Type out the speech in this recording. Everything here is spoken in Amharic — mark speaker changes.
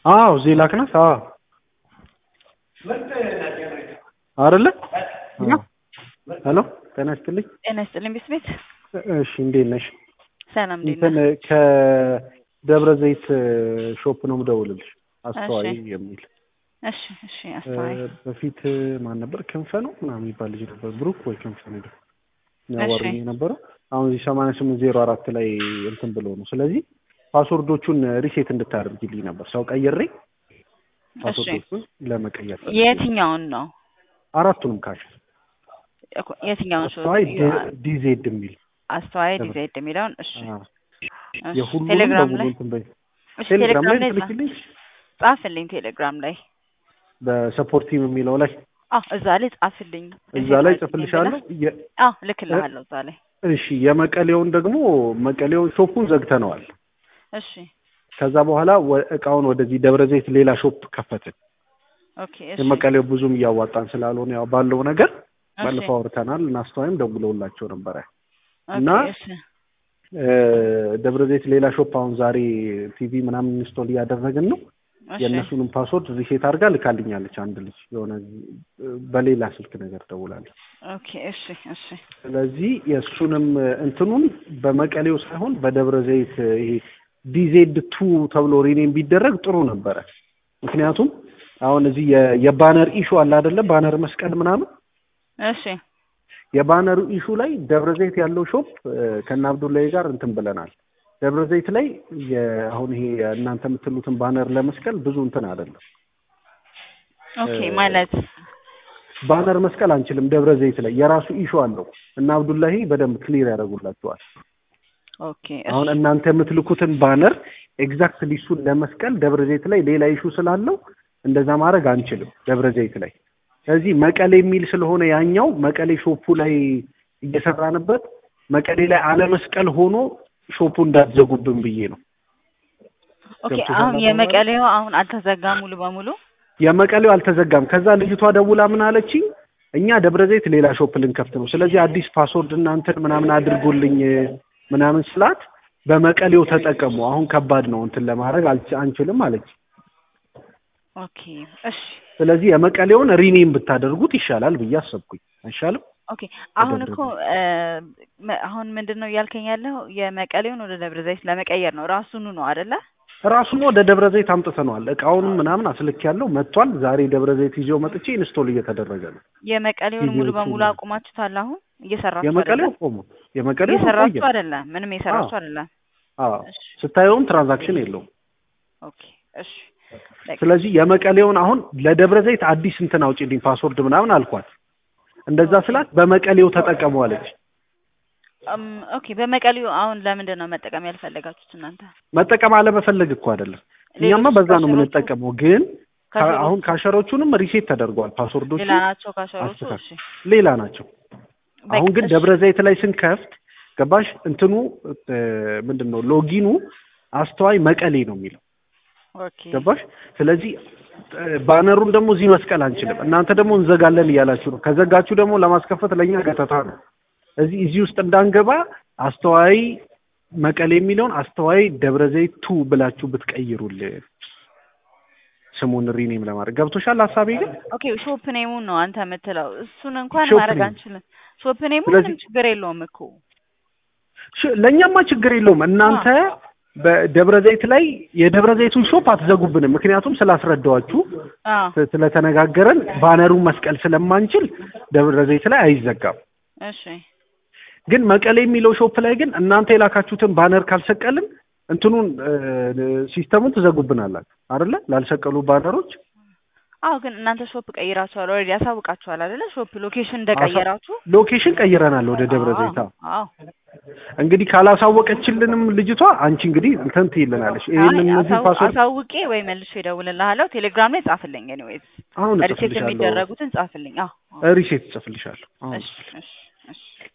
Speaker 1: አዎ እዚህ ላክናት። አዎ አይደለ? ሄሎ ጤና ይስጥልኝ።
Speaker 2: ጤና ይስጥልኝ ቤት
Speaker 1: እሺ እንዴት ነሽ?
Speaker 2: ሰላም እንዴት
Speaker 1: እንትን
Speaker 2: ነህ?
Speaker 1: ከደብረ ዘይት ሾፕ ነው የምደውልልሽ አስተዋይ
Speaker 2: እሺ።
Speaker 1: የሚል
Speaker 2: እሺ እሺ አስተዋይ
Speaker 1: እ፣ በፊት ማን ነበር ክንፈ ነው ምናምን የሚባል ልጅ ነበር ብሩክ ወይ ክንፈ ነው ያዋሩኝ የነበረው አሁን እዚህ ሰማንያ ስምንት ዜሮ አራት ላይ እንትን ብሎ ነው ስለዚህ ፓስወርዶቹን ሪሴት እንድታደርጊልኝ ነበር ሰው ቀይሬ ፓስወርዶቹን ለመቀየር ፈልጌ ነው።
Speaker 2: የትኛውን ነው
Speaker 1: አራቱንም ካሽ
Speaker 2: እኮ የትኛውን ሾ
Speaker 1: አስተዋይ ዲ- ዲዜድ የሚል
Speaker 2: አስተዋይ ዲዛይድ የሚለውን እሺ
Speaker 1: አዎ።
Speaker 2: እሺ።
Speaker 1: የሁሉንም
Speaker 2: ቴሌግራም
Speaker 1: በሙሉ
Speaker 2: ላይ
Speaker 1: እንትን በይ
Speaker 2: እሺ
Speaker 1: ቴሌግራም ላይ
Speaker 2: ጻ-
Speaker 1: ትልክልኝ
Speaker 2: ጻፍልኝ ቴሌግራም ላይ
Speaker 1: በሰፖርት ቲም የሚለው ላይ
Speaker 2: አዎ እዛ ላይ ጻፍልኝ
Speaker 1: እዛ ላይ ጽፍልሻለሁ የ-
Speaker 2: አዎ ልክልሃለሁ እዛ ላይ
Speaker 1: እሺ የመቀሌውን ደግሞ መቀሌውን ሾፑን ዘግተነዋል
Speaker 2: እሺ
Speaker 1: ከዛ በኋላ ወ- እቃውን ወደዚህ ደብረ ዘይት ሌላ ሾፕ ከፈትን
Speaker 2: ኦኬ እሺ
Speaker 1: የመቀሌው ብዙም እያዋጣን ስላልሆነ ያው ባለው ነገር
Speaker 2: እሺ
Speaker 1: ባለፈው አውርተናል እና አስተዋይም ደውለውላቸው ነበረ
Speaker 2: ኦኬ
Speaker 1: እና
Speaker 2: እሺ
Speaker 1: እ፣ ደብረ ዘይት ሌላ ሾፕ አሁን ዛሬ ቲቪ ምናምን ኢንስቶል እያደረግን ነው
Speaker 2: እሺ
Speaker 1: የእነሱንም ፓስወርድ ሪሴት አድርጋ ልካልኛለች አንድ ልጅ የሆነ እ፣ በሌላ ስልክ ነገር ደውላለች
Speaker 2: ኦኬ እሺ እሺ
Speaker 1: ስለዚህ የእሱንም እንትኑን በመቀሌው ሳይሆን በደብረ ዘይት ይሄ ዲዜድ ቱ ተብሎ ሪኔም ቢደረግ ጥሩ ነበረ። ምክንያቱም አሁን እዚህ የ- የባነር ኢሹ አለ አይደለ? ባነር መስቀል ምናምን
Speaker 2: እሺ
Speaker 1: የባነሩ ኢሹ ላይ ደብረ ዘይት ያለው ሾፕ ከነ አብዱላይ ጋር እንትን ብለናል። ደብረ ዘይት ላይ የ- አሁን ይሄ እናንተ የምትሉትን ባነር ለመስቀል ብዙ እንትን አይደለም።
Speaker 2: ኦኬ
Speaker 1: እ፣
Speaker 2: ማለት
Speaker 1: ባነር መስቀል አንችልም። ደብረ ዘይት ላይ የራሱ ኢሹ አለው እና አብዱላሂ በደንብ ክሊር ያደርጉላቸዋል።
Speaker 2: ኦኬ
Speaker 1: አሁን
Speaker 2: እሺ
Speaker 1: እናንተ የምትልኩትን ባነር ኤግዛክትሊ እሱን ለመስቀል ደብረ ዘይት ላይ ሌላ ኢሹ ስላለው እንደዛ ማድረግ አንችልም ደብረ ዘይት ላይ። ስለዚህ መቀሌ የሚል ስለሆነ ያኛው መቀሌ ሾፑ ላይ እየሰራንበት መቀሌ ላይ አለመስቀል ሆኖ ሾፑ እንዳትዘጉብን ብዬ ነው።
Speaker 2: ኦኬ
Speaker 1: ገብቶሻል
Speaker 2: አሁን
Speaker 1: አባባሌ?
Speaker 2: የመቀሌው አሁን አልተዘጋም ሙሉ በሙሉ
Speaker 1: የመቀሌው አልተዘጋም። ከዛ ልጅቷ ደውላ ምን አለችኝ፣ እኛ ደብረ ዘይት ሌላ ሾፕ ልንከፍት ነው፣ ስለዚህ አዲስ ፓስወርድ እናንተን ምናምን አድርጎልኝ ምናምን ስላት በመቀሌው ተጠቀሙ፣ አሁን ከባድ ነው እንትን ለማድረግ አልች- አንችልም አለች።
Speaker 2: ኦኬ እሺ
Speaker 1: ስለዚህ የመቀሌውን ሪኔም ብታደርጉት ይሻላል ብዬ አሰብኩኝ። አይሻልም?
Speaker 2: ኦኬ አሁን
Speaker 1: ደብረ
Speaker 2: እኮ እ፣ መ- አሁን ምንድን ነው እያልከኝ ያለው የመቀሌውን ወደ ደብረ ዘይት ለመቀየር ነው ራሱኑ ነው አይደለ
Speaker 1: ራሱን ወደ ደብረ ዘይት አምጥተነዋል። እቃውንም ምናምን አስልክ ያለው መጥቷል። ዛሬ ደብረ ዘይት ይዤው መጥቼ ኢንስቶል እየተደረገ ነው።
Speaker 2: የመቀሌውን ሙሉ
Speaker 1: ቪዲዮቹ
Speaker 2: በሙሉ አቁማችሁታል አሁን እየሰራችሁ
Speaker 1: የመቀሌው
Speaker 2: አይደለ
Speaker 1: ቆሞ የመቀሌው
Speaker 2: እየሰራችሁ
Speaker 1: ቆየ።
Speaker 2: አይደለም ምንም እየሰራችሁ አይደለም
Speaker 1: አዎ
Speaker 2: እሺ
Speaker 1: ስታየውም ትራንዛክሽን የለውም።
Speaker 2: ኦኬ እሺ በቃ
Speaker 1: ስለዚህ የመቀሌውን አሁን ለደብረ ዘይት አዲስ እንትን አውጪልኝ ፓስወርድ ምናምን አልኳት። እንደዛ ስላት በመቀሌው ተጠቀሙ አለች።
Speaker 2: እም፣ ኦኬ በመቀሌው አሁን ለምንድን ነው መጠቀም ያልፈለጋችሁት እናንተ
Speaker 1: መጠቀም አለመፈለግ እኮ አይደለም። እኛማ
Speaker 2: ሌሎች
Speaker 1: በዛ ነው
Speaker 2: ካሸሮቹ-
Speaker 1: የምንጠቀመው። ግን ካ-
Speaker 2: ካሸሮቹ
Speaker 1: አሁን ካሸሮቹንም ሪሴት ተደርጓል። ፓስወርዶቹ
Speaker 2: ሌላ ናቸው ካሸሮቹ
Speaker 1: አስተካክል።
Speaker 2: እሺ
Speaker 1: ሌላ ናቸው።
Speaker 2: በቃ
Speaker 1: አሁን ግን
Speaker 2: እሺ።
Speaker 1: ደብረ ዘይት ላይ ስንከፍት ገባሽ እንትኑ እ፣ ምንድን ነው ሎጊኑ አስተዋይ መቀሌ ነው የሚለው
Speaker 2: ኦኬ
Speaker 1: ገባሽ? ስለዚህ እ፣ ባነሩን ደግሞ እዚህ መስቀል አንችልም። እናንተ ደግሞ እንዘጋለን እያላችሁ ነው። ከዘጋችሁ ደግሞ ለማስከፈት ለእኛ ገተታ ነው። እዚህ እዚህ ውስጥ እንዳንገባ አስተዋይ መቀሌ የሚለውን አስተዋይ ደብረ ዘይት ቱ ብላችሁ ብትቀይሩልን ስሙን ሪኔም ለማድረግ ገብቶሻል ሀሳቤ ግን
Speaker 2: ኦኬ ሾፕ ኔሙን ነው አንተ የምትለው እሱን እንኳን
Speaker 1: ሾፕ
Speaker 2: ማድረግ
Speaker 1: ኔም።
Speaker 2: አንችልም ሾፕ ኔሙ
Speaker 1: ስለዚህ-
Speaker 2: ምንም ችግር የለውም እኮ
Speaker 1: ሽ- ለእኛማ ችግር የለውም። እናንተ በደብረ ዘይት ላይ የደብረ ዘይቱን ሾፕ አትዘጉብንም። ምክንያቱም ስላስረዳዋችሁ
Speaker 2: አዎ
Speaker 1: ስ- ስለተነጋገረን ባነሩን መስቀል ስለማንችል ደብረ ዘይት ላይ አይዘጋም።
Speaker 2: እሺ
Speaker 1: ግን መቀሌ የሚለው ሾፕ ላይ ግን እናንተ የላካችሁትን ባነር ካልሰቀልን እንትኑን እ፣ ሲስተሙን ትዘጉብናላችሁ አይደለ? ላልሰቀሉ ባነሮች
Speaker 2: አዎ ግን እናንተ ሾፕ ቀይራችኋል ኦልሬዲ ያሳውቃችኋል አይደለ ሾፕ ሎኬሽን እንደቀየራችሁ
Speaker 1: ሎኬሽን ቀይረናል ወደ ደብረ ዘይት። አዎ።
Speaker 2: አዎ
Speaker 1: እንግዲህ ካላሳወቀችልንም ልጅቷ አንቺ እንግዲህ እንትን ትይልናለች። ይሄን
Speaker 2: አይ
Speaker 1: እነዚህ
Speaker 2: አሳው-
Speaker 1: ፓስወርድ
Speaker 2: አሳውቄ ወይ መልሼ እደውልልሃለሁ ቴሌግራም ላይ ጻፍልኝ ኤኒዌይዝ
Speaker 1: አሁን
Speaker 2: ሪሴፕት
Speaker 1: እጽፍልሻለሁ።
Speaker 2: የሚደረጉትን ጻፍልኝ አዎ አዎ።
Speaker 1: ሪሴት እጽፍልሻለሁ። አሁን
Speaker 2: እሺ እሺ እሺ